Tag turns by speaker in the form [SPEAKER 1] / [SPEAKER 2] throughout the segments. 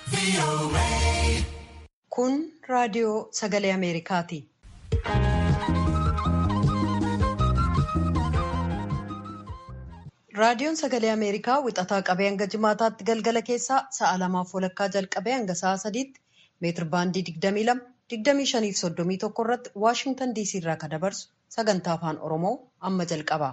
[SPEAKER 1] Kun raadiyoo sagalee Ameerikaati. Raadiyoon sagalee Ameerikaa wixataa qabee hanga jimaataatti galgala keessaa sa'a lamaaf walakkaa jalqabee hanga sa'a sadiitti meetir baandii 22, 25 fi 31 irratti Waashintan DC irraa kan dabarsu sagantaa afaan Oromoo amma jalqaba.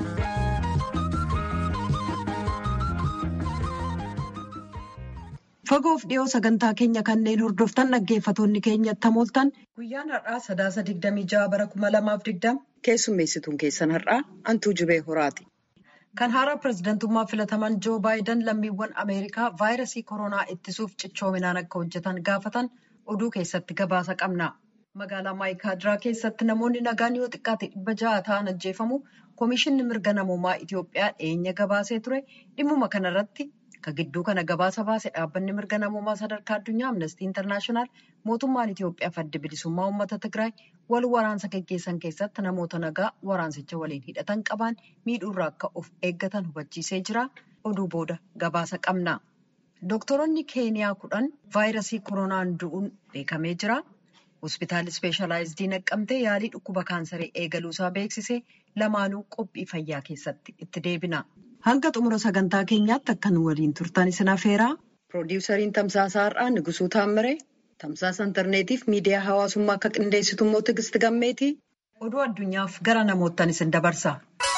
[SPEAKER 1] Fagoof dhiyoo sagantaa keenya kanneen hordoftan dhaggeeffatoonni keenya tamooltan guyyaan har'aa sadaasa 26 bara 2020 keessummeessituun keessan har'aa Antuu Jibee Horaati. Kan haaraa pireezidantummaa filataman Joo Baayidan lammiiwwan Ameerikaa vaayirasii koronaa ittisuuf cichoominaan akka hojjetan gaafatan oduu keessatti gabaasa qabna. Magaalaa Maayikaadiraa keessatti namoonni nagaan yoo xiqqaate dhibba ja'a ta'an ajjeefamu Komishinni mirga namoomaa Itoophiyaa dhiyeenya gabaasee ture dhimmuma kanarratti kan gidduu kana gabaasa baase dhaabbanni mirga namoomaa sadarkaa addunyaa Amnestii Intarnaashinaal mootummaan Itoophiyaa adda bilisummaa uummata Tigraay wal waraansa gaggeessan keessatti namoota nagaa waraansicha waliin hidhatan qaban miidhuurraa akka of eeggatan hubachiisee jira. Oduu booda gabaasa qabna. Doktoroonni Keeniyaa kudhan vaayirasii koronaan du'uun beekamee jira. Hospitaalli ispeeshalaayizidii naqqamtee yaalii dhukkuba kaansarii eegaluusaa beeksisee lamaanuu qophii fayyaa keessatti itti deebina. Hanga xumura sagantaa keenyaatti akkan waliin turtan isin afeeraa. Piroodiwusariin Tamsaasaa Har'aa Nigusuu Taammiree, Tamsaasa Intarneetiif miidiyaa hawaasummaa akka qindeessitu immoo Tigisti Gammeetii. Oduu addunyaaf gara namoottan isin dabarsa.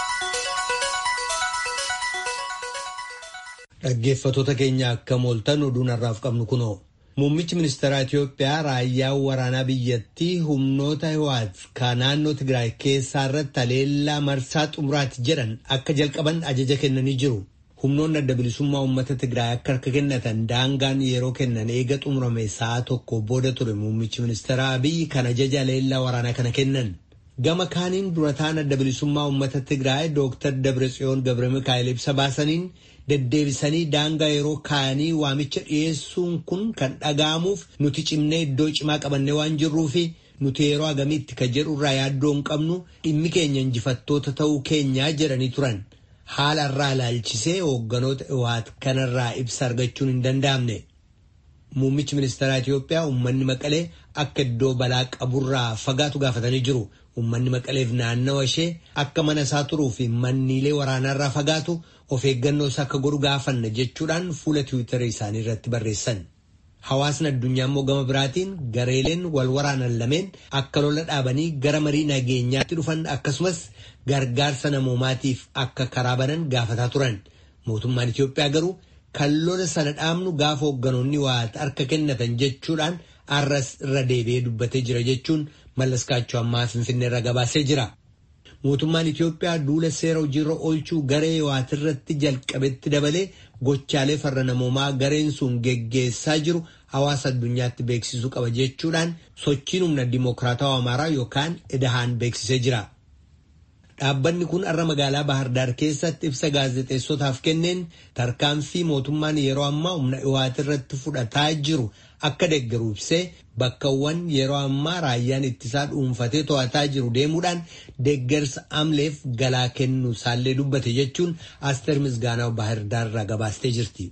[SPEAKER 2] Dhaggeeffatoota keenya akka mooltan oduun har'aaf qabnu kunoo. Muummichi ministeeraa Itoophiyaa raayyaan waraanaa biyyattii humnoota Hiwaat kan naannoo Tigraay keessaa irratti haleellaa marsaa xumuraati jedhan akka jalqaban ajaja kennanii jiru. Humnoonni adda bilisummaa uummata Tigraay akka harka kennatan daangaan yeroo kennan eega xumurame sa'a tokko booda ture muummichi ministeeraa Abiyyi kan ajaja haleellaa waraanaa kana kennan. Gama kaaniin durataan adda bilisummaa uummata Tigraay Dooktar Dabratsiyoon Gabre Mikaa'el ibsa baasaniin deddeebisanii daangaa yeroo kaanii waamicha dhiyeessuun kun kan dhaga'amuuf nuti cimnee iddoo cimaa qabannee waan jirruufi nuti yeroo agamiitti ka jedhurraa yaaddoo hin qabnu dhimmi keenya injifattoota ta'uu keenyaa jedhanii turan. Haala irraa ilaalchisee hoogganoota Hiwaat kanarraa ibsa argachuun hin danda'amne. Muummichi ministeeraa Itoophiyaa uummanni Maqalee akka iddoo balaa qaburraa fagaatu gaafatanii jiru. Uummanni Maqaleef naannawa ishee akka mana isaa turuu fi manniilee waraanaarraa fagaatu of eeggannoos akka godhu gaafanna jechuudhaan fuula tiwiitarii isaanii irratti barreessan. Hawaasni addunyaa immoo gama biraatiin gareeleen wal waraanan lameen akka lola dhaabanii gara marii nageenyaatti dhufan akkasumas gargaarsa namoomaatiif akka karaa banan gaafataa turan. Mootummaan Itoophiyaa garuu kan lola sana dhaabnu gaafa hoogganoonni waa harka kennatan jechuudhaan arras irra deebi'ee dubbatee jira jechuun mallaskaachuu ammaa finfinnee irra gabaasee jira. Mootummaan Itoophiyaa duula seera hojiirra oolchuu garee Hiwaat irratti jalqabetti dabalee gochaalee farra namoomaa gareen sun geggeessaa jiru hawaasa addunyaatti beeksisuu qaba jechuudhaan sochiin humna dimokiraatawaa amaaraa yookaan idahaan beeksisee jira. Dhaabbanni kun har'a magaalaa Bahardaar keessatti ibsa gaazexeessotaaf kenneen tarkaanfii mootummaan yeroo ammaa humna Hiwaat irratti fudhataa jiru akka deeggaru ibsee bakkawwan yeroo ammaa raayyaan ittisaa dhuunfatee to'ataa jiru deemuudhaan deeggarsa amleef galaa kennu isaallee dubbate jechuun Asteer Misgaanaa Baahirdaar irraa gabaastee jirti.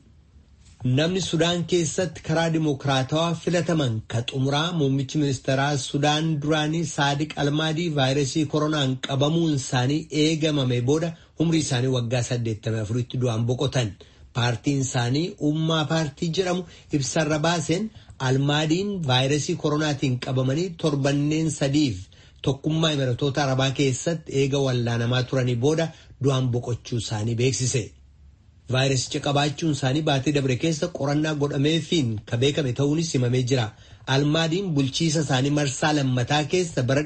[SPEAKER 2] Namni Sudaan keessatti karaa dimokiraatawaa filataman ka xumuraa muummichi ministeeraa Sudaan duraanii Saadiq Almaadii vaayirasii koronaan qabamuun isaanii eegamame booda umrii isaanii waggaa 84tti du'an boqotan. Paartiin isaanii ummaa paartii jedhamu ibsarra baaseen almaadiin vaayirasii koronaatiin qabamanii torbanneen sadiif tokkummaa imiratoota arabaa keessatti eega wallaanamaa turanii booda du'an boqochuu isaanii beeksise. Vaayirasicha qabaachuun isaanii baatee dabre keessa qorannaa godhameefiin ka beekame ta'uunis himamee jira. Almaadiin bulchiisa isaanii marsaa lammataa keessa bara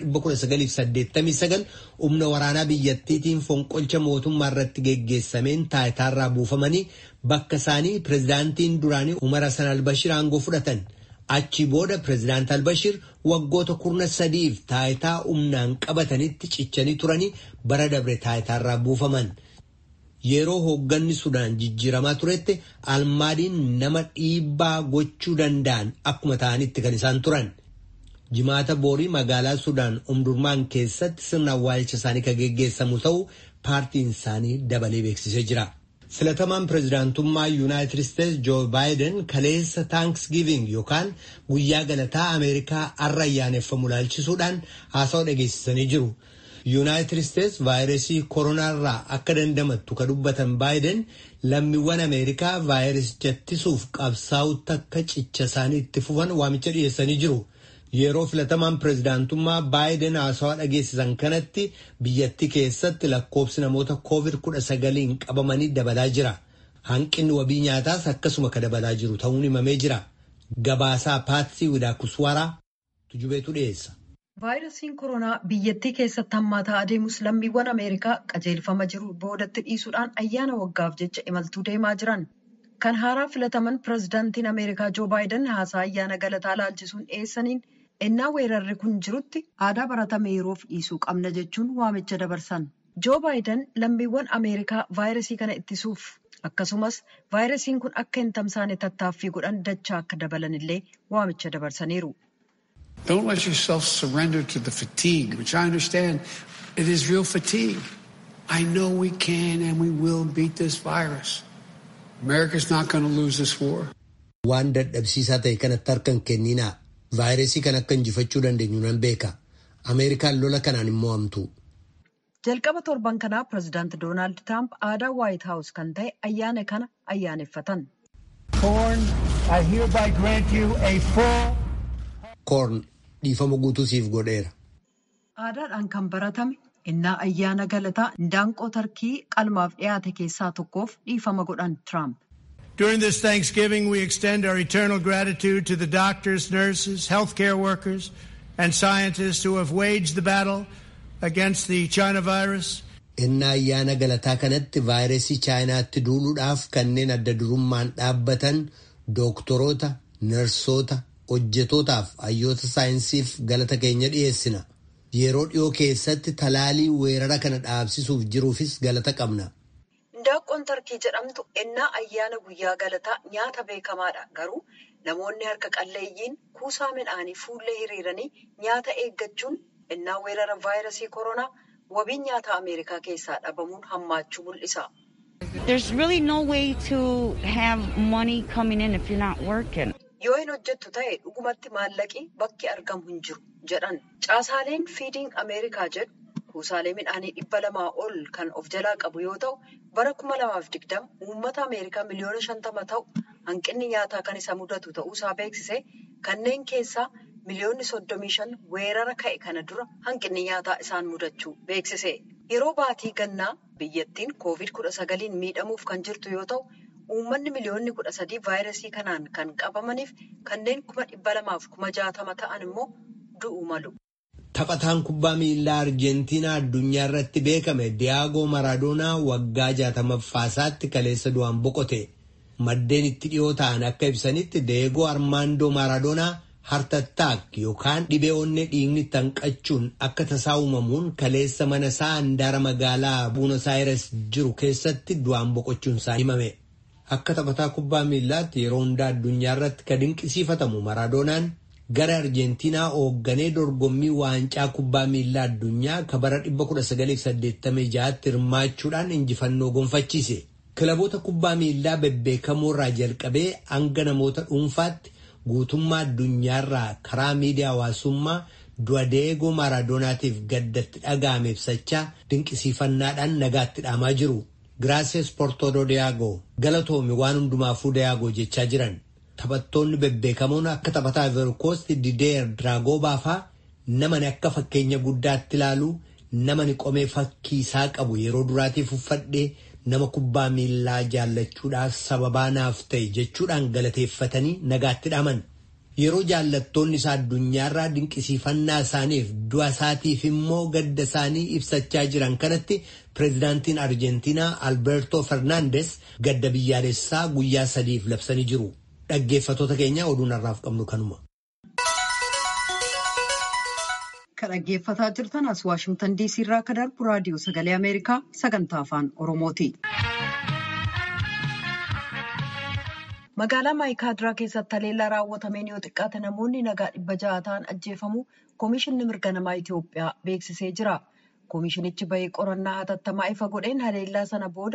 [SPEAKER 2] 1989 humna waraanaa biyyattiitiin fonqolcha mootummaa irratti geggeessameen taayitaarraa buufamanii bakka isaanii pirezidaantiin duraanii Umar Hassan Albashir aangoo fudhatan. Achi booda pirezidaant Albashir waggoota kurna sadiif taayitaa humnaan qabatanitti cichanii turanii bara dabre taayitaarraa buufaman. Yeroo hoogganni Sudaan jijjiiramaa turetti almaadiin nama dhiibbaa gochuu danda'an akkuma ta'anitti kan isaan turan. Jimaata boorii magaalaa Sudaan umdurmaan keessatti sirna awwaalcha isaanii kan geggeessamu ta'uu paartiin isaanii dabalee beeksisee jira. Filatamaan pireezidaantummaa Yuunaayitid Isteetsi Joo Baayiden kaleessa Taankisgiiving yookaan guyyaa galataa Ameerikaa har'a ayyaaneffamu ilaalchisuudhaan haasawa dhageessisanii jiru. Yuunaayitid Isteetsi vaayirasii koronaarraa akka dandamattu ka dubbatan Baayiden lammiiwwan Ameerikaa vaayirasicha ittisuuf qabsaa'utti akka cicha isaanii itti fufan waamicha dhiyeessanii jiru. Yeroo filatamaan pireezidaantummaa Baayiden haasawaa dhageessisan kanatti biyyattii keessatti lakkoobsi namoota COVID-19 qabamanii dabalaa jira. Hanqinni wabii nyaataas akkasuma ka dabalaa jiru ta'uun himamee jira. Gabaasaa Paatsii Widaakuswaraa tujubeetu dhiyeessa.
[SPEAKER 1] Vaayirasiin koronaa biyyattii keessatti hammaataa adeemus lammiiwwan Ameerikaa qajeelfama jiru boodatti dhiisuudhaan ayyaana waggaaf jecha imaltuu deemaa jiran. Kan haaraa filataman pireezidaantiin Ameerikaa Joo Baayiden haasaa ayyaana galataa laalchisuun dhiyeessaniin ennaa weerarri kun jirutti aadaa baratame yeroof dhiisuu qabna jechuun waamicha dabarsan. Joo Baayiden lammiiwwan Ameerikaa vaayirasii kana ittisuuf akkasumas vaayirasiin kun akka hin tamsaane tattaaffii godhan dachaa akka dabalan illee waamicha dabarsaniiru.
[SPEAKER 3] Don't let yourself surrender to the fatigue, which I understand it is real fatigue. I know we can and we will beat this virus. America's not going to lose this war.
[SPEAKER 2] Waan dadhabsiisaa ta'e kanatti harka hin kenninaa. Vaayirasii kan akka injifachuu dandeenyu nan beeka. Ameerikaan lola kanaan hin mo'amtu.
[SPEAKER 1] Jalqaba torban kanaa pireezidaanti Doonaald Tiraamp aadaa Waayit Haawus kan ta'e ayyaana kana ayyaaneffatan.
[SPEAKER 2] Koorn dhiifama guutuu siif godheera.
[SPEAKER 1] Aadaadhaan kan baratame innaa ayyaana galataa indaanqoo tarkii qalmaaf dhiyaate keessaa tokkoof dhiifama godhan Tiraamp.
[SPEAKER 4] During this Thanksgiving, we extend our eternal gratitude to the doctors, nurses, healthcare workers, and scientists who have waged the battle against the China virus.
[SPEAKER 2] Innaa ayyaana galataa kanatti vaayirasii chaayinaatti duuluudhaaf kanneen adda durummaan dhaabbatan dooktoroota, narsoota, hojjetootaaf hayyoota saayinsiif galata keenya dhiyeessina. Yeroo dhiyoo keessatti talaalii weerara kana dhaabsisuuf jiruufis galata qabna.
[SPEAKER 1] Indaanqoon tarkii jedhamtu ennaa ayyaana guyyaa galataa nyaata beekamaadha. Garuu namoonni harka qalleeyyiin kuusaa midhaanii fuullee hiriiranii nyaata eeggachuun ennaa weerara vaayirasii koronaa wabiin nyaata Ameerikaa keessaa dhabamuun hammaachuu mul'isa.
[SPEAKER 5] There's really no way to have money coming in if you're not working.
[SPEAKER 1] Yoo hin hojjettu ta'e dhugumatti maallaqi bakki argamu hin jiru jedhan. Caasaaleen fiidiing Ameerikaa jedhu kuusaalee midhaanii dhibba lamaa ol kan of jalaa qabu yoo ta'u bara kuma lamaaf digdama uummata Ameerikaa miliyoona shantama ta'u hanqinni nyaataa kan isa mudatu ta'uusaa beeksise kanneen keessaa miliyoonni soddomii shan weerara ka'e kana dura hanqinni nyaataa isaan mudachuu beeksise. Yeroo baatii gannaa biyyattiin koovid kudha sagaliin miidhamuuf kan jirtu yoo ta'u. Uummanni miliyoonni kudha sadii vaayirasii kanaan kan qabamaniif kanneen kuma dhibba lamaaf kuma jaatama ta'an immoo du'uu malu.
[SPEAKER 2] Taphataan kubbaa miilaa Arjentiinaa addunyaa irratti beekame Diyaagoo Maraadoonaa waggaa jaatamaffaasaatti kaleessa du'aan boqote. Maddeen itti dhiyoo ta'an akka ibsanitti Deegoo Armaandoo Maraadoonaa hartattaak yookaan dhibee onnee dhiigni tanqachuun akka tasaa uumamuun kaleessa mana isaa handaara magaalaa Buunos Aayires jiru keessatti du'aan boqochuun isaa himame. Akka taphataa kubbaa miillaatti yeroo hundaa addunyaa irratti kan dinqisiifatamu Maraadoonaan gara Arjentiinaa hoogganee dorgommii waancaa kubbaa miillaa addunyaa ka bara 1986tti hirmaachuudhaan injifannoo gonfachiise. Kilaboota kubbaa miillaa bebbeekamoo irraa jalqabee hanga namoota dhuunfaatti guutummaa addunyaarraa karaa miidiyaa hawaasummaa du'a Deegoo Maaraadonaatiif gaddatti dhaga'ame ibsachaa dinqisiifannaadhaan nagaatti dhaamaa jiru. Giraasees Portoodo Diyaagoo galatoomi waan hundumaafuu Diyaagoo jechaa jiran. Taphattoonni bebbeekamoon akka taphataa Ivoorikoosti Dideer Diraagoobaa fa'aa namani akka fakkeenya guddaatti ilaalu namani qomee fakkii isaa qabu yeroo duraatiif uffadhee nama kubbaa miillaa jaallachuudhaaf sababaa naaf ta'e jechuudhaan galateeffatanii nagaatti dhaaman. Yeroo jaallattoonni isaa addunyaarraa dinqisiifannaa isaaniif du'a isaatiif immoo gadda isaanii ibsachaa jiran kanatti pireezidaantiin Arjentiinaa Alberto Fernandes gadda biyyaalessaa guyyaa sadiif labsanii jiru. Dhaggeeffattoota keenya oduun har'aaf qabnu kanuma.
[SPEAKER 1] Kan dhaggeeffataa jirtan as Waashimtan Diisii irraa akka darbu raadiyoo sagalee Ameerikaa sagantaa afaan Oromooti. Magaalaa Maayikaadiraa keessatti haleellaa raawwatameen yoo xiqqaate namoonni nagaa dhibba ja'a ta'an ajjeefamuu Komishinni mirga namaa Itoophiyaa beeksisee jira. Komishinichi bahee qorannaa hatattamaa ifa godheen haleellaa sana booda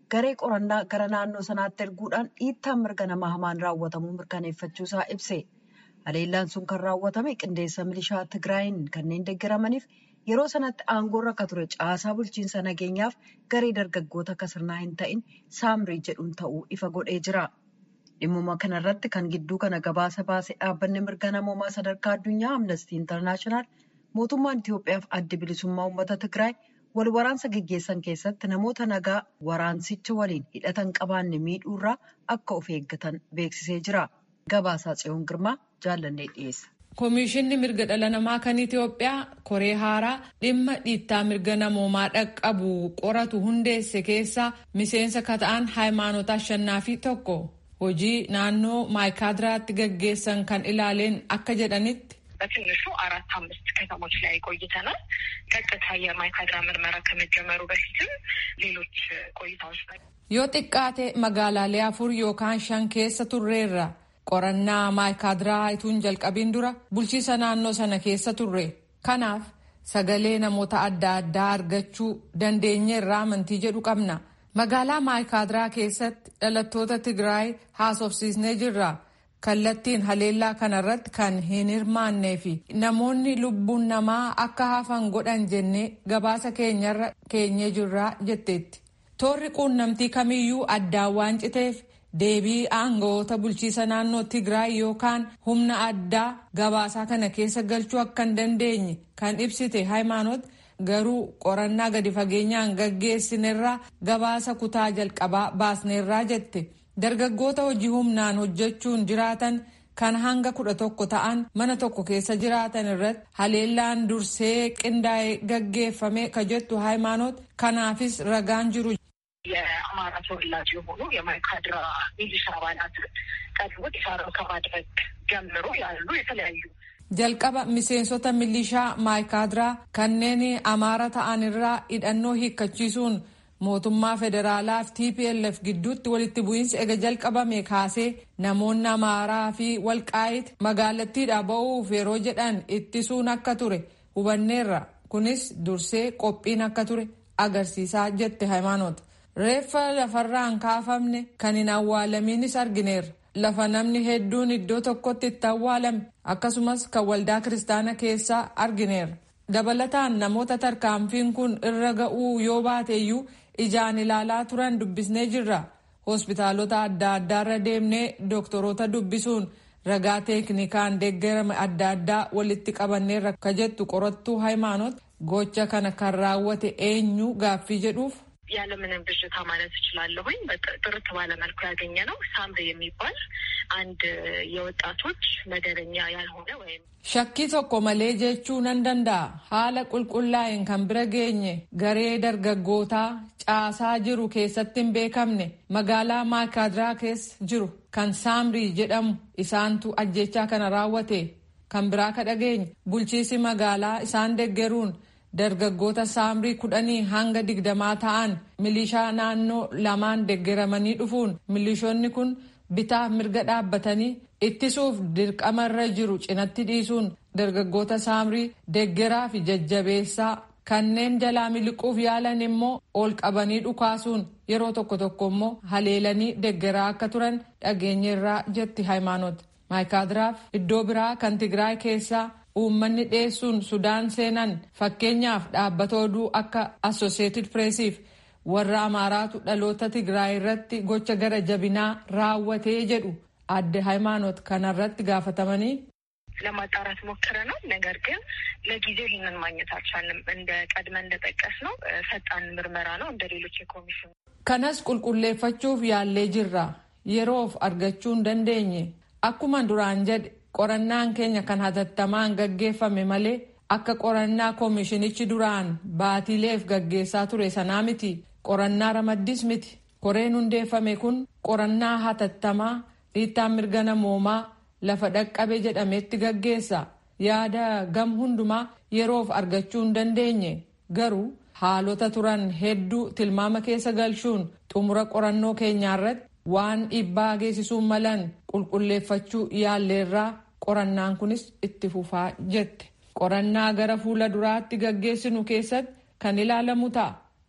[SPEAKER 1] garee qorannaa gara naannoo sanaatti erguudhaan dhiittaan mirga namaa hamaan raawwatamuu mirkaneeffachuusaa ibse. Haleellaan sun kan raawwatame qindeessa milishaa Tigraayin kanneen deeggaramaniif yeroo sanatti aangoorra akka ture caasaa bulchiinsa nageenyaaf garee dargaggoota akka sirnaa hin ta'in saamrii jedhuun ta'uu ifa godhee jira. Dhimmuma kanarratti kan gidduu kana gabaasa baase dhaabbanni mirga namoomaa sadarkaa addunyaa Amnestii Intarnaashinaal mootummaan Itoophiyaaf adda bilisummaa uummata Tigraay wal waraansa gaggeessan keessatti namoota nagaa waraansicha waliin hidhatan qabaanne miidhuurraa akka of eeggatan beeksisee jira. Gabaasaa Tsiyoon Girmaa jaallannee dhiyeessa.
[SPEAKER 6] Komishinni mirga dhala namaa kan Itoophiyaa koree haaraa dhimma dhiittaa mirga namoomaa dhaqqabu qoratu hundeesse keessaa miseensa kata'an haaymaanota ashannaafi tokko hojii naannoo maayikaadiraatti gaggeessan kan ilaaleen akka jedhanitti.
[SPEAKER 7] በትንሹ አራት አምስት ከተሞች ላይ ቆይተናል። ቀጥታ የማይካድራ ምርመራ ከመጀመሩ በፊትም ሌሎች ቆይታዎች
[SPEAKER 6] yoo xiqqaate magaalaalee afur yookaan shan keessa turreerra qorannaa maayikaadiraa ituun jalqabiin dura bulchiisa naannoo sana keessa turre kanaaf sagalee namoota adda addaa argachuu dandeenyeerraa amantii jedhu qabna magaalaa maayikaadiraa keessatti dhalattoota tigraay haasofsiisnee jirra kallattiin haleellaa kanarratti kan hin hirmaannee fi namoonni lubbuun namaa akka hafan godhan jennee gabaasa keenyarra keenyee jirraa jetteetti toorri quunnamtii kamiyyuu addaan waan citeef deebii aangawoota bulchiisa naannoo Tigraay yookaan humna addaa gabaasaa kana keessa galchuu akka hin dandeenye kan ibsite Haaymaanoot garuu qorannaa gadi fageenyaan gaggeessinerraa gabaasa kutaa jalqabaa baasneerraa jette dargaggoota hojii humnaan hojjechuun jiraatan kan hanga kudha tokko ta'an mana tokko keessa jiraatan irratti haleellaan dursee qindaa'ee gaggeeffame ka jettu Haaymaanoot kanaafis ragaan jiru.
[SPEAKER 7] የአማራ ተወላጅ የሆኑ የማይካድራ ሚሊሻ አባላትን ቀድሞ ዲሳሮ ከማድረግ ጀምሮ ያሉ የተለያዩ
[SPEAKER 6] jalqaba miseensota milishaa maayikaadiraa kanneen amaara ta'an irraa hidhannoo hiikkachiisuun mootummaa federaalaa fi tplf gidduutti walitti bu'iinsi ega jalqabame kaasee namoonni amaaraa fi walqaayit magaalattiidha ba'uuf yeroo jedhan ittisuun akka ture hubanneerra kunis dursee qophiin akka ture agarsiisaa jette haaymaanoota. reeffa lafarraan kaafamne kan hin awwaalamiinis argineerra lafa namni hedduun iddoo tokkotti itti awwaalame akkasumas kan waldaa kiristaana keessaa argineerra dabalataan namoota tarkaanfiin kun irra ga'uu yoo baateeyyuu ijaan ilaalaa turan dubbisnee jirra hospitaalota adda addaarra deemnee dooktoroota dubbisuun ragaa teeknikaan deeggarame adda addaa walitti qabanneerra ka jettu qorattuu haaymaanoot gocha kana kan raawwate eenyu gaaffii jedhuuf.
[SPEAKER 7] ያለምንም ብዥታ ማለት እችላለሁኝ ጥርት ባለ መልኩ ያገኘ ነው። ሳምሪ የሚባል አንድ የወጣቶች መደበኛ ያልሆነ ወይም
[SPEAKER 6] shakkii tokko malee jechuu nan danda'a haala qulqullaa'een kan bira geenye garee dargaggootaa caasaa jiru keessatti hin beekamne magaalaa maayikaadiraa keessa jiru kan saamrii jedhamu isaantu ajjechaa kana raawwate kan biraa ka dhageenye bulchiisi magaalaa isaan deggeruun dargaggoota saamrii kudhanii hanga digdamaa ta'an milishaa naannoo lamaan deggeramanii dhufuun milishoonni kun bitaa mirga dhaabbatanii ittisuuf dirqamarra jiru cinatti dhiisuun dargaggoota saamrii deggeraa fi jajjabeessaa kanneen jalaa miliquuf yaalan immoo ol qabanii dhukaasuun yeroo tokko tokko immoo haleelanii deggeraa akka turan dhageenyeerraa jetti haaymaanoot maayikaadiraaf iddoo biraa kan tigraay keessaa uummanni dhiyeessuun sudaan seenan fakkeenyaaf dhaabbata oduu akka assosieetid pireesiif warra amaaraatu dhaloota tigraay irratti gocha gara jabinaa raawwatee jedhu adde ሃይማኖት kanarratti gaafatamanii
[SPEAKER 7] ለማጣራት ሞክረናል። ነገር ግን ለጊዜው ይህንን ማግኘት አልቻልንም። እንደ ቀድመ እንደጠቀስ ነው ፈጣን ምርመራ ነው እንደ ሌሎች የኮሚሽኑ
[SPEAKER 6] kanas qulqulleeffachuuf yaallee jirra yeroof argachuu hin dandeenye akkuma duraan jedhe qorannaan keenya kan hatattamaan gaggeeffame malee akka qorannaa koomishinichi duraan baatiileef gaggeessaa ture sanaa miti qorannaa ramaddis miti koreen hundeeffame kun qorannaa hatattamaa dhiittaan mirga namoomaa lafa dhaqqabe jedhametti gaggeessa yaada gam hundumaa yeroof argachuu hin dandeenye garuu haalota turan hedduu tilmaama keessa galchuun xumura qorannoo keenyaarratti waan dhiibbaa geessisuu malan qulqulleeffachuu yaalleerraa qorannaan kunis itti fufaa jette qorannaa gara fuula duraatti gaggeessinu keessatti kan ilaalamu ta'a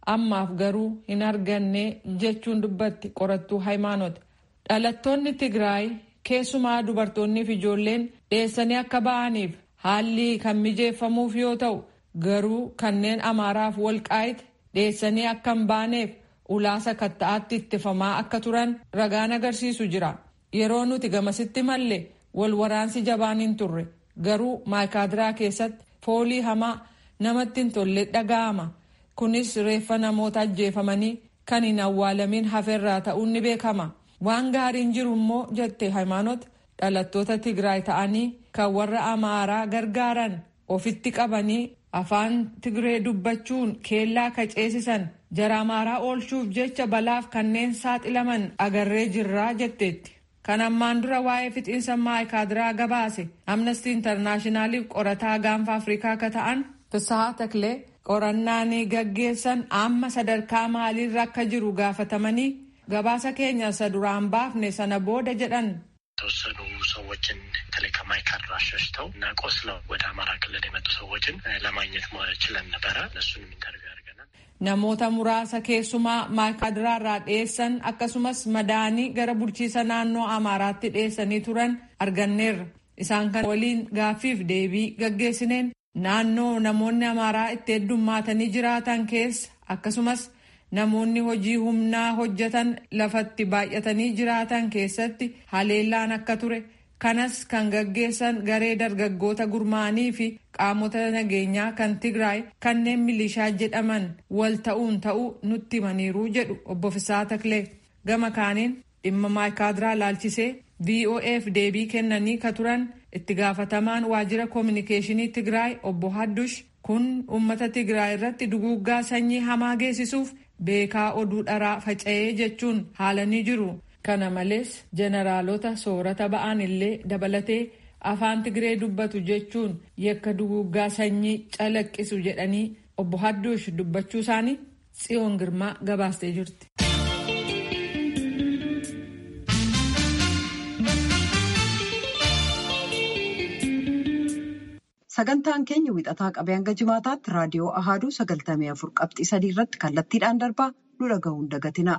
[SPEAKER 6] ammaaf garuu hin arganne jechuun dubbatti qorattuu haymaanot dhalattoonni tigraay keessumaa dubartoonnii fi ijoolleen dheessanii akka ba'aniif haalli kan mijeeffamuuf yoo ta'u garuu kanneen amaaraaf walqaayite dheessanii akka hin baaneef ulaasa katta'aatti ittifamaa akka turan ragaan agarsiisu jira yeroo nuti gamasitti malle wal waraansi jabaan hin turre garuu maayikaadiraa keessatti foolii hamaa namatti hin tolle dhaga'ama kunis reeffa namoota ajjeefamanii kan hin awwaalamin hafeerraa ta'uun ni beekama waan gaariin jiru immoo jette haymaanot dhalattoota tigraay ta'anii kan warra amaaraa gargaaran ofitti qabanii afaan tigree dubbachuun keellaa kaceessisan jara amaaraa oolchuuf jecha balaaf kanneen saaxilaman agarree jirraa jetteetti. kan ammaan dura waa'ee fixiinsa maayikaadiraa gabaase amnestii intarnaashinaaliif qorataa gaanfa afrikaa akka ta'an fisahaa taklee qorannaan gaggeessan amma sadarkaa maaliirra akka jiru gaafatamanii gabaasa keenya isa duraan baafne sana booda jedhan.
[SPEAKER 8] የተወሰኑ ሰዎችን በተለይ ከማይካድራ ሸሽተው እና ቆስለው ወደ አማራ ክልል የመጡ ሰዎችን ለማግኘት ችለን ነበረ። እነሱንም ኢንተርቪው አድርገናል።
[SPEAKER 6] namoota muraasa keessumaa maayikaadiraa irraa dhiyeessan akkasumas madaanii gara bulchiisa naannoo amaaraatti dhiyeessanii turan arganneerra isaan kan waliin gaaffiif deebii gaggeessineen naannoo namoonni amaaraa itti heddummaatanii jiraatan keessa akkasumas namoonni hojii humnaa hojjetan lafatti baay'atanii jiraatan keessatti haleellaan akka ture kanas kan gaggeessan garee dargaggoota gurmaanii fi qaamota nageenyaa kan tigraay kanneen milishaa jedhaman wal ta'uun ta'uu nutti himaniiru jedhu obbo Fisaa Taklee gama kaaniin dhimma maayikaadiraa laalchisee VOAf deebii kennanii ka turan itti gaafatamaan waajjira koominikeeshinii tigraay obbo Haddush kun uummata tigraay irratti duguuggaa sanyii hamaa geessisuuf beekaa oduu dharaa faca'ee jechuun haalanii jiru. kana malees jeneraalota soorata ba'an illee dabalatee afaan tigree dubbatu jechuun yakka duguuggaa sanyii calaqqisu jedhanii obbo Hadduush dubbachuu isaanii tsiyoon girmaa gabaastee jirti.
[SPEAKER 1] Sagantaan keenya wixataa qabee hanga jimaataatti raadiyoo Ahaaduu sagaltamii afur qabxii sadii irratti kallattiidhaan darbaa nu dhaga'uun dagatina.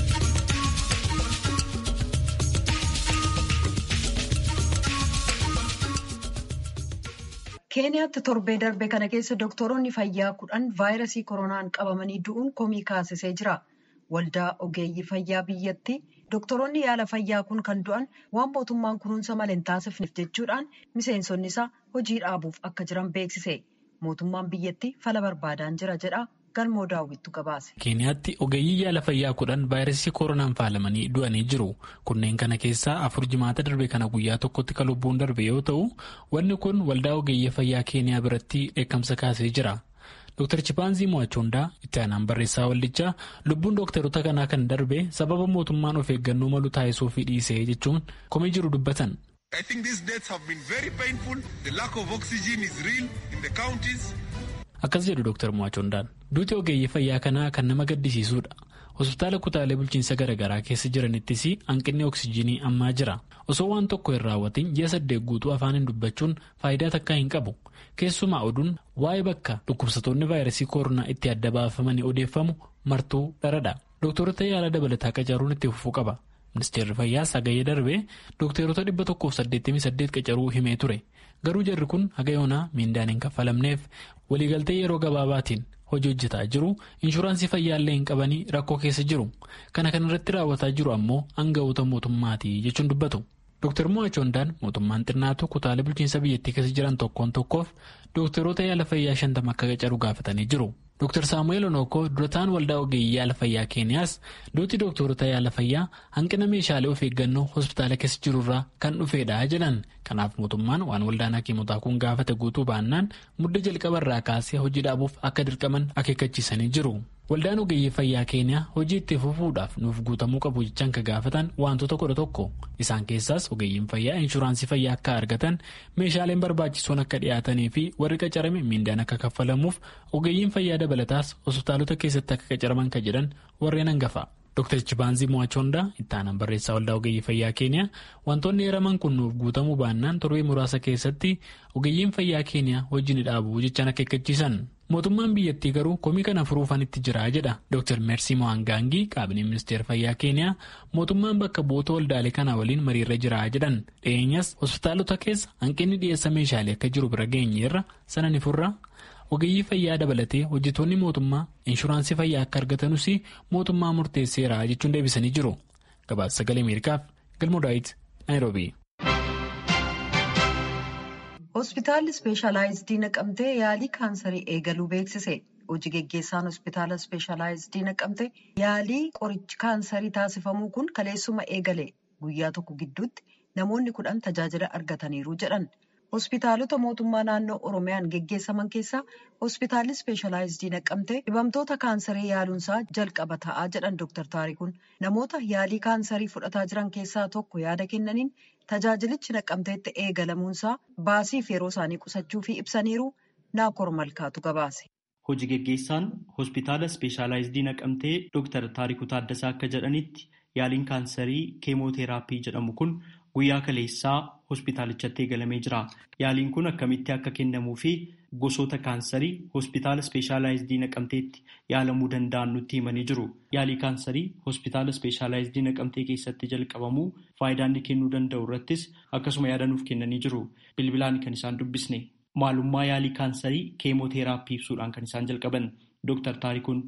[SPEAKER 1] keeniyaatti torbee darbe kana keessa doktoroonni fayyaa kudhan vaayirasii koronaan qabamanii du'uun komii kaasisee jira waldaa ogeeyyii fayyaa biyyattii doktoroonni yaala fayyaa kun kan du'an waan mootummaan kunuunsa malee hin taasifneef jechuudhaan miseensonni isaa hojii dhaabuuf akka jiran beeksise mootummaan biyyattii fala barbaadaan jira jedha galmoo daawwittu gabaase.
[SPEAKER 9] keeniyaatti ogeeyyii yaala fayyaa kudhan vaayirasii koronaan faalamanii du'anii jiru kunneen kana keessaa afur jimaata darbe kana guyyaa tokkotti kan lubbuun darbe yoo ta'u wanni kun waldaa ogeeyyii fayyaa keeniyaa biratti dheekkamsa kaasee jira. Dr. Chipaanzii Mo'achoondaa itti aanaan barreessaa waldichaa lubbuun dooktaroota kanaa kan darbe sababa mootummaan of eeggannoo malu taasisuu fi dhiisee jechuun komii jiru dubbatan.
[SPEAKER 10] I think these deaths have been very painful. The lack of oxygen is real in the counties.
[SPEAKER 9] Akkas jedhu Dr. Mo'achoondaan duuti ogeeyyii fayyaa kanaa kan nama gaddisiisuudha. Hospitaala kutaalee bulchiinsa garaagaraa keessa jiranittis hanqinni oksijiinii ammaa jira. Osoo waan tokko hin raawwatin ji'a saddeet guutuu afaaniin dubbachuun faayidaa takkaa hin qabu. Keessumaa oduun waa'ee bakka dhukkubsatoonni vaayirasii koronaa itti adda baafamanii odeeffamu martuu dharadha. Dooktorota yaala dabalataa qacaruun itti fufuu qaba. Ministeerri fayyaa sagayyee darbee dookteerota dhibba tokkoof saddeettamii saddeet qacaruu himee ture. Garuu jarri kun haga yoonaa miindaan hin kaffalamneef waliigaltee yeroo gabaabaatiin hojii hojjetaa jiru inshuraansii fayyaallee hin qabanii rakkoo keessa jiru. Kana kan irratti raawwataa jiru ammoo aanga'oota mootummaati jechuun dubbatu. Dr. Mo'achoondaan mootummaan xinnaatu kutaalee bulchiinsa biyyattii keessa jiran tokkoon tokkoof dookteroota yaala fayyaa shantama akka qacaru gaafatanii jiru. Dr. Saamu'eel Onookoo durataan waldaa ogeeyyii yaala fayyaa Keeniyaas duuti dookteroota yaala fayyaa hanqina meeshaalee of eeggannoo hospitaala keessa jirurraa kan dhufeedha jedhan. Kanaaf mootummaan waan waldaan hakiimotaa kun gaafate guutuu baannaan mudda jalqabarraa kaasee hojii dhaabuuf akka dirqaman akeekkachiisanii jiru. Waldaan ogeeyyii fayyaa keeniyaa hojii itti fufuudhaaf nuuf guutamuu qabu jechaan ka gaafatan wantoota kudha tokko isaan keessaas ogeeyyiin fayyaa inshuraansii fayyaa akka argatan meeshaaleen barbaachisoon akka dhiyaatanii fi warri qacarame miindaan akka kaffalamuuf ogeeyyiin fayyaa dabalataas hospitaalota keessatti akka qacaraman ka jedhan warreen hangafa. Dr. Chibaanzii Mo'achoondaa itti aanan barreessaa waldaa ogeeyyii fayyaa keeniyaa wantoonni eeraman kun nuuf guutamuu baannaan torbee muraasa keessatti ogeeyyiin fayyaa keeniyaa hojii ni dhaabu jechaan akeekkachiisan. Mootummaan biyyattii garuu komii kana furuufan itti jira jedha Dr. Mersi Mo'angaangii qaabinee ministeera fayyaa keeniyaa mootummaan bakka bu'oota waldaalee kanaa waliin mariirra jira jedhan dhiyeenyas hospitaalota keessa hanqinni dhiyeessa meeshaalee akka jiru bira geenyeerra sana ni furra. ogeeyyii fayyaa dabalatee hojjetoonni mootummaa inshuraansii fayyaa akka argatanus mootummaa murteesseera jechuun deebisanii jiru gabaasa sagalee ameerikaaf galmoo daawit naayiroobii.
[SPEAKER 1] hospitaalli ispeeshalaayizidii naqamtee yaalii kaansarii eegaluu beeksise hojii geggeessaan hospitaala ispeeshalaayizidii naqamtee yaalii qorichi kaansarii taasifamuu kun kaleessuma eegale guyyaa tokko gidduutti namoonni kudhan tajaajila argataniiru jedhan. hospitaalota mootummaa naannoo oromiyaan geggeessaman keessaa hospitaalli ispeeshalaayizidii naqamtee dhibamtoota kaansarii yaaluunsaa jalqaba ta'aa jedhan dooktar taarikuun namoota yaalii kaansarii fudhataa jiran keessaa tokko yaada kennaniin tajaajilichi naqamteetti eegalamuunsaa baasiif yeroo isaanii qusachuu fi ibsaniiru naakor malkaatu gabaase.
[SPEAKER 11] hojii geggeessaan hospitaala ispeeshalaayizidii naqamtee dooktar taarikuu taaddasaa akka jedhanitti yaaliin kaansarii keemooteeraapii jedhamu kun. guyyaa kaleessaa hospitaalichatti eegalamee jira. Yaaliin kun akkamitti akka kennamuu fi gosoota kaansarii hospitaala ispeeshalaayizidii naqamteetti yaalamuu danda'an nutti himanii jiru. Yaalii kaansarii hospitaala ispeeshalaayizidii naqamtee keessatti jalqabamuu faayidaa inni kennuu danda'u irrattis akkasuma yaada nuuf kennanii jiru. Bilbilaan kan isaan dubbisne maalummaa yaalii kaansarii keemooteeraappii ibsuudhaan kan isaan jalqaban Dooktar Taarikuun.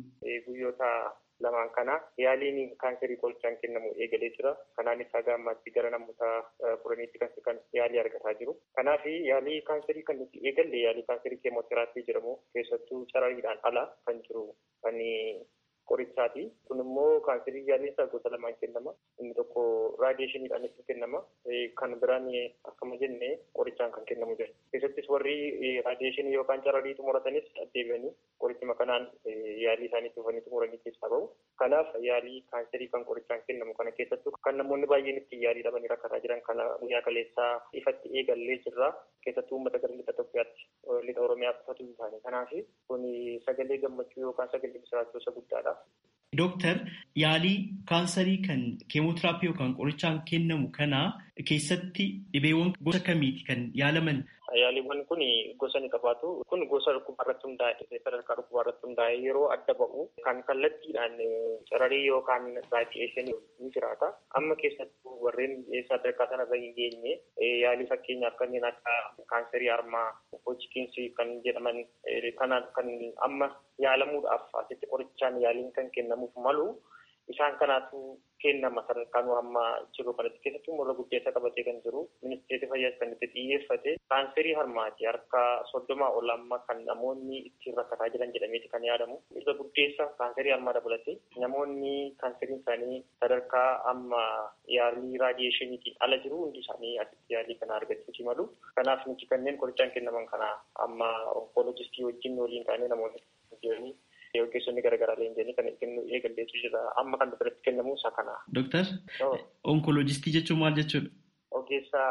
[SPEAKER 12] lamaan kana yaaliin kaanserii qorichaan kennamu eegalee jira. Kanaanis haga ammaatti gara namoota kudhaniitti kan yaalii argataa jiru. Kanaaf yaalii kaanserii kan nuti eegalle yaalii kaanserii keemooteraappii jedhamu keessattuu carariidhaan ala kan jiru kan qorichaati. Kun immoo kaanserii yaaliin isaa gosa lamaan kennama. Inni tokko raadiyeeshiniidhaan itti kennama. Kan biraan akkuma jenne qorichaan kan kennamu jira. Keessattis warri raadiyeeshinii yookaan cararii xumuratanis deebi'anii qorichuma kanaan yaalii isaanii dhufanii xumuranii keessaa bahu. Kanaaf yaalii kaanserii kan qorichaan kennamu kana keessattuu kan namoonni baay'een itti yaalii dhabanii rakkataa jiran kana guyyaa kaleessaa ifatti eegallee jirra. Keessattuu uummata gara lixa Itoophiyaatti lixa Oromiyaa qofatu hin taane. Kanaaf kun sagalee gammachuu yookaan sagalee misiraachuu isa guddaadha.
[SPEAKER 11] Dooktar yaalii kaansarii kan keemootiraappii yookaan qorichaan kennamu kana keessatti dhibeewwan gosa kamiiti kan yaalaman?
[SPEAKER 12] Yaaliiwwan kun gosa ni qabaatu. Kun gosa dhukkubaa irratti hundaa'e sadarkaa dhukkubaa irratti hundaa'e yeroo adda ba'u kan kallattiidhaan cararii yookaan raadiyeeshinii ni jiraata. Amma keessattuu warreen sadarkaa sanarra hin geenye yaalii fakkeenyaaf kanneen akka kaanserii harmaa, hojikiinsi kan jedhaman kanaan kan amma yaalamuudhaaf asitti qorichaan yaaliin kan kennamuuf malu isaan kanaatu kennama sadarkaan amma jiru kanatti keessattuu morra guddeessa qabatee kan jiru ministeerri fayyaas kan itti xiyyeeffate kaanserii harmaati harka soddomaa ol amma kan namoonni ittiin rakkataa jiran jedhameeti kan yaadamu irra guddeessa kaanserii harmaa dabalate namoonni kaanseriin isaanii sadarkaa amma yaalii raadiyeeshiniitiin ala jiru hundi isaanii asitti yaalii kana argachuuti malu kanaaf nuti kanneen qorichaan kennaman kana amma onkoloojistii wajjin waliin taanee namoonni jiranii ogeessonni garaagaraa leenjanii kan kennu eegalleetu jira amma kan biratti kennamu isa kana.
[SPEAKER 11] Dooktar onkoloojistii jechuun maal jechuudha?
[SPEAKER 12] Ogeessa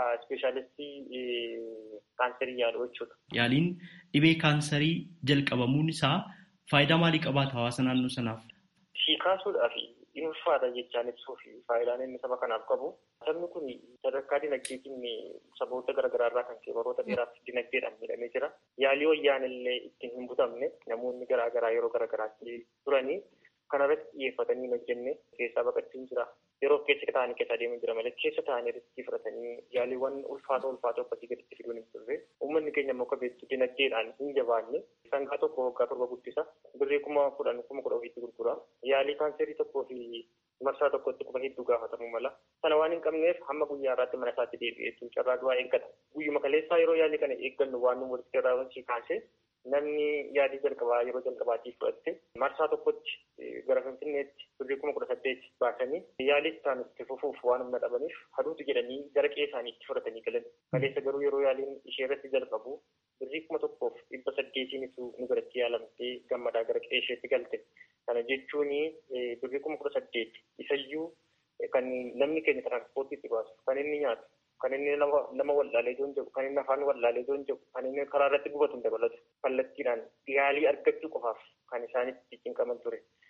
[SPEAKER 12] ispeeshaalistii kaanserii yaaluu jechuudha.
[SPEAKER 11] Yaaliin dhibee kaansarii jalqabamuun isaa faayidaa maalii qabaata hawaasa naannoo sanaaf?
[SPEAKER 12] Si kaasuudhaaf dhuunfaadha jechaan ibsuuf faayidaan inni saba kanaaf qabu. Sabni kun sadarkaa dinagdeetiin saboota garaagaraa irraa kan ka'e baroota dheeraaf dinagdeedhaan miidhamee jira. Yaalii wayyaan illee ittiin hin butamne namoonni garaagaraa yeroo garaagaraatti turanii kanarratti xiyyeeffatanii hojjenne keessaa baqachuun jira. Yeroo keessa ta'anii keessa adeemaa jira malee keessa ta'anii riskii fudhatanii yaaliiwwan ulfaatoo ulfaatoo akkasii gaditti fiduun hin turre. Uummanni keenya immoo akka beektu dinagdeedhaan hin jabaanne sangaa tokko waggaa torba guddisa. Birrii kuma kudhan kuma kudha ofiitti gurgura. Yaalii kaanserii tokkoo fi marsaa tokkotti quba hedduu gaafatamuu mala. Sana waan hin qabneef hamma guyyaa irraatti mana isaatti deebi'ee jechuun carraa du'aa eeggata. Guyyuma kaleessaa yeroo yaalii kana eeggannu waan nu walitti irraa wanti kaasee namni yaalii jalqabaa yeroo jalqabaatiif fudhatte marsaa tokkotti gara finfinneetti birrii kuma kudha saddeet baasanii yaalii isaan itti fufuuf waan humna dhabaniif haduutu jedhanii gara qe'ee isaaniitti fudhatanii galan. Kaleessa garuu yeroo yaaliin ishee irratti jalqabu birrii kuma tokkoof dhibba saddeetiinitu nu biratti yaalamtee gammadaa gara qe'ee isheetti galte. Kana jechuun birrii kuma kudha saddeet isayyuu kan namni keenya tiranspoortiitti baasu kan inni nyaatu kan inni nama wallaalee joon jedhu kan inni afaan wallaalee joon jedhu kan inni karaa irratti gubatu hin dabalatu kallattiidhaan yaalii argachuu qofaaf kan isaanitti cinqaman ture.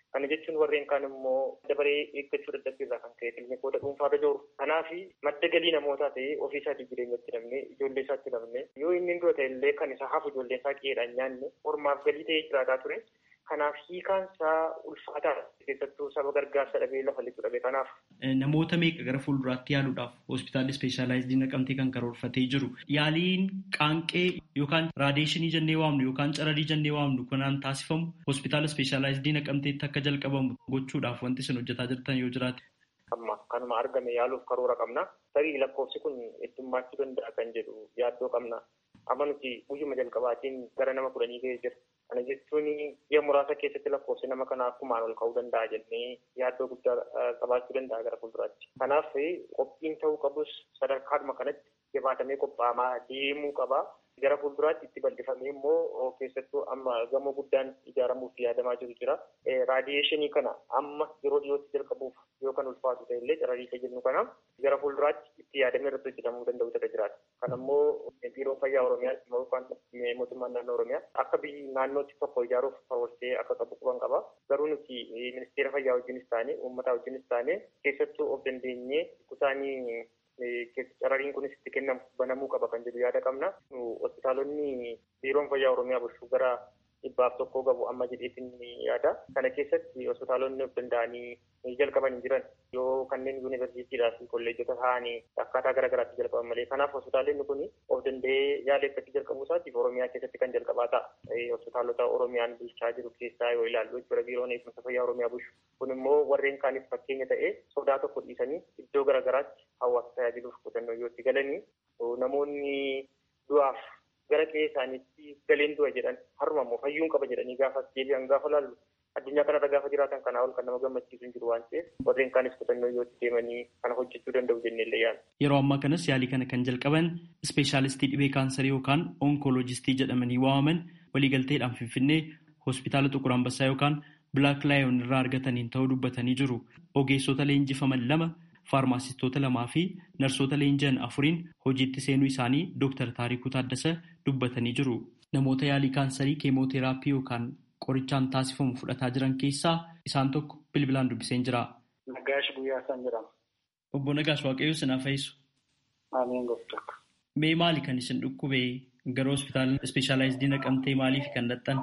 [SPEAKER 12] Kana jechuun warreen kaan immoo dabaree eeggachuu dadhabbiirraa kan ka'e kiliinikoota dhuunfaarra jiru. Kanaaf madda galii namootaa ta'ee ofii isaatii jireenyatti namne ijoollee isaatti namne yoo inni dura ta'e illee kan isa hafu ijoollee isaa qe'eedhaan nyaanne ormaaf galii ta'ee jiraataa ture. Kanaaf hiikaan isaa ulfaataa keessattuu saba gargaarsa dhabee lafa lixu dhabe kanaaf.
[SPEAKER 11] Namoota meeqa gara fuulduraatti yaaluudhaaf hospitaalli ispeeshaalaayizii naqamtee kan karoorfatee jiru. Yaaliin qaanqee yookaan raadiyeeshinii jennee waamnu yookaan cararii jennee waamnu kanaan taasifamu hospitaala ispeeshaalaayizii naqamteetti akka jalqabamu gochuudhaaf wanti isin hojjetaa jirtan yoo jiraate.
[SPEAKER 12] Amma kanuma argame yaaluuf karoora qabna. Tarii lakkoofsi kun heddummaachuu danda'a kan jedhu yaaddoo qabna. Amma nuti guyyuma jalqabaatiin gara nama kudhanii ga'ee jira. Kana jechuun biyya muraasa keessatti lakkoofsi nama kanaa akkumaan ol ka'uu danda'a jennee yaaddoo guddaa qabaachuu danda'a gara fuulduraatti. Kanaaf qophiin ta'uu qabus sadarkaadhuma kanatti jabaatamee qophaa'amaa deemuu qaba. Gara fuulduraatti itti bal'ifamee immoo keessattuu amma gamoo guddaan ijaaramuuf yaadamaa jiru jira. Raadiyeeshinii kana amma yeroo dhiyootti jalqabuuf yoo kan ulfaatu ta'e illee carrariisa jennu kana gara fuulduraatti itti yaadamee irratti hojjetamuu danda'u ta'e jiraata. Kan ammoo biiroon fayyaa Oromiyaa yookaan mootummaan naannoo Oromiyaa akka biyyi naannootti tokko ijaaruuf karoorsee akka qabu quban qaba. Garuu nuti ministeera fayyaa wajjinis taane uummataa wajjinis taane keessattuu of dandeenyee kusaanii carrariin kunis itti kennamu banamuu qaba kan jedhu yaada qabna. Hospitaalonni biiroon fayyaa Oromiyaa bulchuu gara dhibbaaf tokkoo qabu amma jedheetiin yaada. Kana keessatti hospitaalonni of danda'anii jalqaban hin jiran yoo kanneen yuunivarsiitiidhaa fi kolleejjota ta'anii akkaataa garaa garaatti jalqaban malee. Kanaaf hospitaalonni kun of danda'ee yaala eeggachuu jalqabuu isaatiif Oromiyaa keessatti kan jalqabaa ta'a. Hospitaalota Oromiyaan bulchaa jiru keessaa yoo ilaallu jechuudha biiroon eegumsa fayyaa Oromiyaa bulchu. Kun immoo warreen kaaniif fakkeenya ta'ee sodaa tokko dhiisanii iddoo garaa garaatti hawaasa tajaajiluuf qotannoo yoo itti galanii namoonni du'aaf gara qe'ee isaaniitti galeen du'a jedhan harma immoo fayyuun qaba jedhanii gaafa deebi'an gaafa laallu addunyaa kanarra gaafa jiraatan kanaa ol kan nama gammachiisu hin jiru waan ta'eef warreen kaanis qotannoo yoo itti deemanii kana hojjechuu danda'u jennee illee yaala.
[SPEAKER 11] Yeroo ammaa kanas yaalii kana kan jalqaban ispeeshaalistii dhibee kaansarii yookaan onkoloojistii jedhamanii waamaman waliigalteedhaan finfinnee hospitaala Xuqur Ambassaa yookaan Bilaak Laayon irraa argataniin ta'uu dubbatanii jiru. Ogeessota leenjifaman lama faarmaasistoota lamaa fi narsoota leenji'an afuriin hojiitti seenuu isaanii Dr. Taarikuu Taaddasa dubbatanii jiru. Namoota yaalii kaansarii keemooteraappii yookaan qorichaan taasifamu fudhataa jiran keessaa isaan tokko bilbilaan dubbiseen jira.
[SPEAKER 13] Nagaash Guyyaa isaan jedhama.
[SPEAKER 11] Obbo Nagaash Waaqayyoo sinaa fayyisu.
[SPEAKER 13] Ameen gooftaa.
[SPEAKER 11] Mee maali kan isin dhukkube gara hospitaala ispeeshaalaayizidii naqamtee maaliif kan dhaxxan?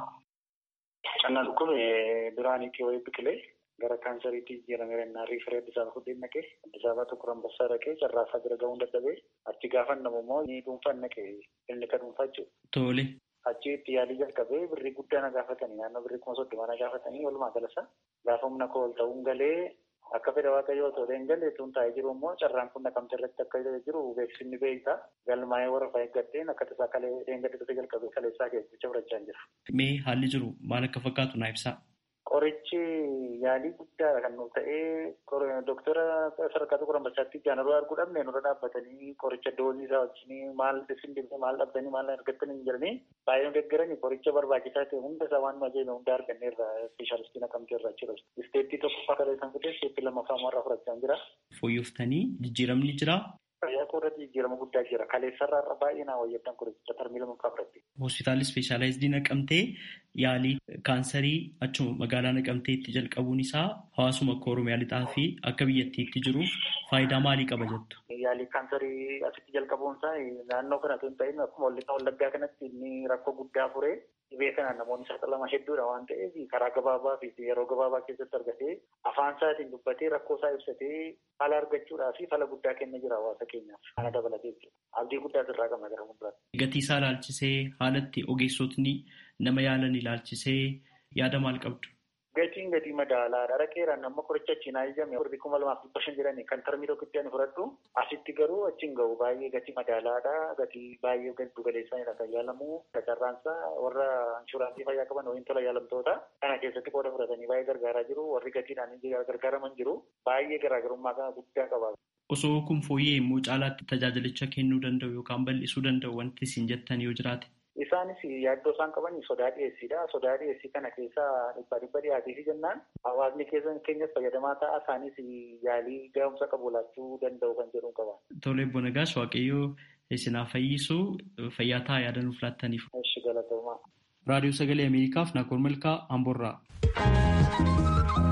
[SPEAKER 13] Kan na dhukkube duraanii qe'ee biqilee gara kaansariitti jijjiiramee rennaa riifaree Addis Ababa fudhee naqee Addis Ababa tokko Ambassaa dhaqee carraasaa bira ga'uun dadhabee achi gaafa namu immoo ni dhuunfaan naqee inni ka dhuunfaa jechuudha.
[SPEAKER 11] Tole.
[SPEAKER 13] Achi itti yaalii jalqabee birrii guddaa na gaafatanii naannoo birrii kuma soddoma na gaafatanii walumaa galasa gaafa humna koo ol ta'uun galee akka fedha waaqayyoo otoo hin galle tun taa'ee jiru immoo carraan kun naqamte irratti akka jiru beeksisni beektaa galmaa'ee warra fayyaddatteen akka tasaa kalee dheengaddatee jalqabee kaleessaa keessatti fudhachaa jira.
[SPEAKER 11] Mee haalli jiru maal akka fakkaatu naa ibsaa.
[SPEAKER 13] Qorichi yaalii guddaadha kan nuuf ta'ee doktara sadarkaa Xuqur Ambassaatti jaanaruu arguu dhabne nurra dhaabbatanii qoricha doozii isaa wajjin maal isin dibee maal dhabdanii maal argattanii hin jiranii baay'ee nu deeggaranii qoricha barbaachisaa ta'e hunda isaa waan majeeme hunda arganneerra ispeeshaalistii naqamtee irraa jira. Isteettii tokkoffaa kalee kan fudhate isteettii lammaffaa immoo irraa fudhachaa jira.
[SPEAKER 11] Fooyyooftanii jijjiiramni jira.
[SPEAKER 13] Fayyaa koo irratti jijjiirama guddaa jira. Kaleessarraa irra baay'ee naa wayyaddan qoricha tarmii lammaffaa fudhatte.
[SPEAKER 11] Hospitaalli ispeeshaalaayizidii naqamtee yaalii kaansarii achuma magaalaa naqamteetti jalqabuun isaa hawaasuma akka Oromiyaa lixaa fi akka biyyattiitti jiruuf faayidaa maalii qaba jettu?
[SPEAKER 13] Yaalii kaansarii asitti jalqabuun isaa naannoo kana osoo hin ta'in akkuma wallaggaa kanatti inni rakkoo guddaa furee dhibee kanaan namoonni saaxilaman hedduudha waan ta'eef karaa gabaabaa fi yeroo gabaabaa keessatti argatee afaan isaatiin dubbatee rakkoo isaa ibsatee fala argachuudhaa fi fala guddaa kenna jira hawaasa keenyaaf kana dabalatee jechuudha. Abdii guddaa irraa qabna gara fuulduraatti.
[SPEAKER 11] Gatii isaa ilaalchisee haalatti ogeessotni nama yaalan ilaalchisee yaada maal qabdu?
[SPEAKER 13] Gatiin gatii madaalaadha. Dhaqeeraan amma qoricha achiin ajajame birrii kuma lamaaf dhibba shan jedhani kan tarmii tokkotti ani fudhadhu asitti garuu achiin gahu baay'ee gatii madaalaadha. Gatii baay'ee giddu galeessanidha kan yaalamu. Carraansaa warra inshuraansii fayyaa qaban waliin tola yaalamtoota kana keessatti qooda fudhatanii baay'ee gargaaraa jiru. Warri gatiidhaan gargaaraman jiru. Baay'ee garaagarummaa guddaa qaba.
[SPEAKER 11] Osoo kun fooyyee immoo caalaatti tajaajilicha kennuu danda'u yookaan bal'isuu danda'u wanti isin jettan yoo jiraate.
[SPEAKER 13] Isaanis yaaddoo isaan qaban sodaa dhiyeessiidha. Sodaa dhiyeessii kana keessa dhibba dhibba dhiyaatee jennaan hawaasni keenyas fayyadamaa ta'a. Isaanis yaalii gahumsa qabu laachuu danda'u kan jedhu qaba.
[SPEAKER 11] Tole Obbo Nagaas Waaqayyoo isinaa fayyisuu fayyaa ta'a yaada nuuf laattaniif.
[SPEAKER 13] Eshi galatoomaa.
[SPEAKER 11] Raadiyoo Sagalee Ameerikaaf Naakoor Malkaa Amboorraa.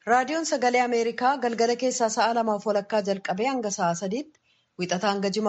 [SPEAKER 1] Raadiyoon Sagalee Ameerikaa galgala keessaa sa'a lamaaf walakkaa jalqabee hanga sa'a sadiitti wixataa hanga